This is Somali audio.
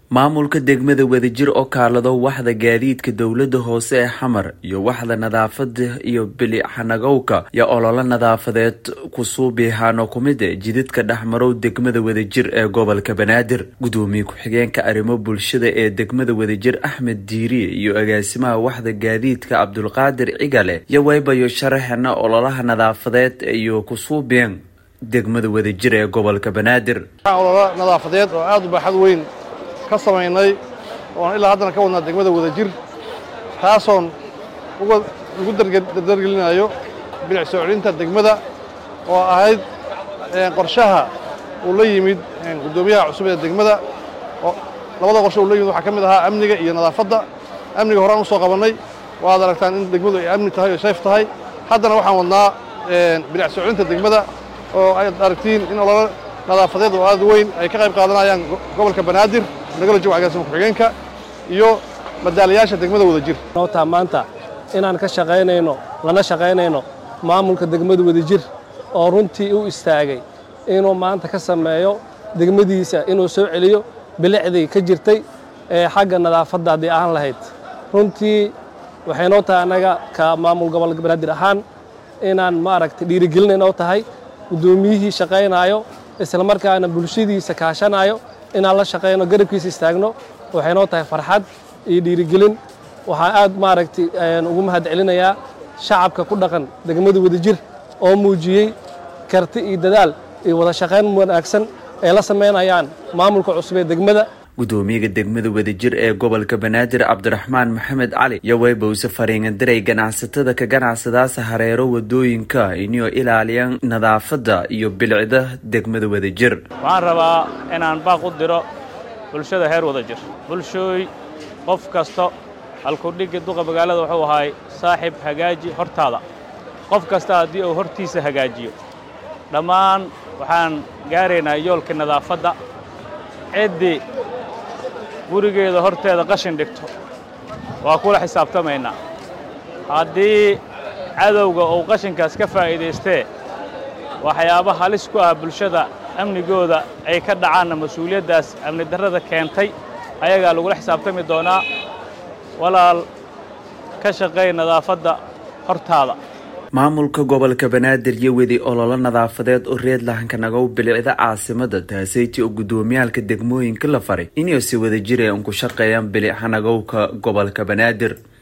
maamulka degmada wadajir oo kaalado waxda gaadiidka dowlada hoose ee xamar iyo waxda nadaafada iyo bilixanagowka iyo ololo nadaafadeed kusuubihaano kumid e jidadka dhexmarow degmada wadajir ee gobolka banaadir gudoomiye ku-xigeenka arrimo bulshada ee degmada wadajir axmed diiriye iyo agaasimaha waxda gaadiidka cabdulqaadir cigale iyo waybayo sharaxena ololaha nadaafadeed iyo kusuubeen degmada wadajir ee gobolka banaadir ololo nadaafadeed oo aada u baaxad weyn ka samaynay oon ilaa haddana ka wadnaa degmada wadajir taasoon ugu dardargelinayo bilic soo celinta degmada oo ahayd qorshaha uu la yimid guddoomiyaha cusub ee degmada labada qorshe uu la yimid waxaa ka mid ahaa amniga iyo nadaafadda amniga horaan u soo qabannay waad aragtaan in degmadu ay amni tahay oo sayf tahay haddana waxaan wadnaa bilic soo celinta degmada oo aad aragtiin in ololo nadaafadeed oo aad weyn ay ka qayb qaadanayaan gobolka banaadir nagala joogo agaasima ku-xigeenka iyo madaalayaasha degmada wadajir nootaa maanta inaan ka shaqaynayno lana shaqaynayno maamulka degmada wadajir oo runtii u istaagay inuu maanta ka sameeyo degmadiisa inuu soo celiyo bilicdii ka jirtay ee xagga nadaafadda haddii ahaan lahayd runtii waxay noo tahay annaga ka maamul gobolka banaadir ahaan inaan maaragtay dhiirigelin noo tahay guddoomiyihii shaqaynaayo islamarkaana bulshadiisa kaashanaayo inaan la shaqayno garabkiisa istaagno waxay noo tahay farxad iyo dhiirigelin waxaan aad maaragtay ugu mahad celinayaa shacabka ku dhaqan degmada wadajir oo muujiyey karti iyo dadaal iyo wada shaqayn wanaagsan ay la samaynayaan maamulka cusub ee degmada gudoomiyaga degmada wadajir ee gobolka banaadir cabdiraxmaan maxamed cali iyo weybowse fariingandiray ganacsatada ka ganacsadaasa hareero wadooyinka inuu ilaaliyaan nadaafadda iyo bilicda degmada wadajir waxaan rabaa inaan baaq u diro bulshada heer wadajir bulshooy qof kasta halkudhigga duqa magaalada wuxuu ahaay saaxib hagaaji hortaada qof kasta haddii uu hortiisa hagaajiyo dhammaan waxaan gaaraynaa yoolka nadaafadda ciddii gurigeeda horteeda qashin dhigto waa kula xisaabtamaynaa haddii cadowga uu qashinkaas ka faa'iidaystee waxyaaba halis ku ah bulshada amnigooda ay ka dhacaanna mas-uuliyaddaas amni darrada keentay ayagaa lagula xisaabtami doonaa walaal ka shaqay nadaafadda hortaada maamulka gobolka banaadir iyo wedi ololo nadaafadeed oo reed lahankanagow bilicda caasimada taaseyti oo guddoomiyaalka degmooyinka la faray inay si wada jir ee unku shaqeeyaan bilic hanagowka gobolka banaadir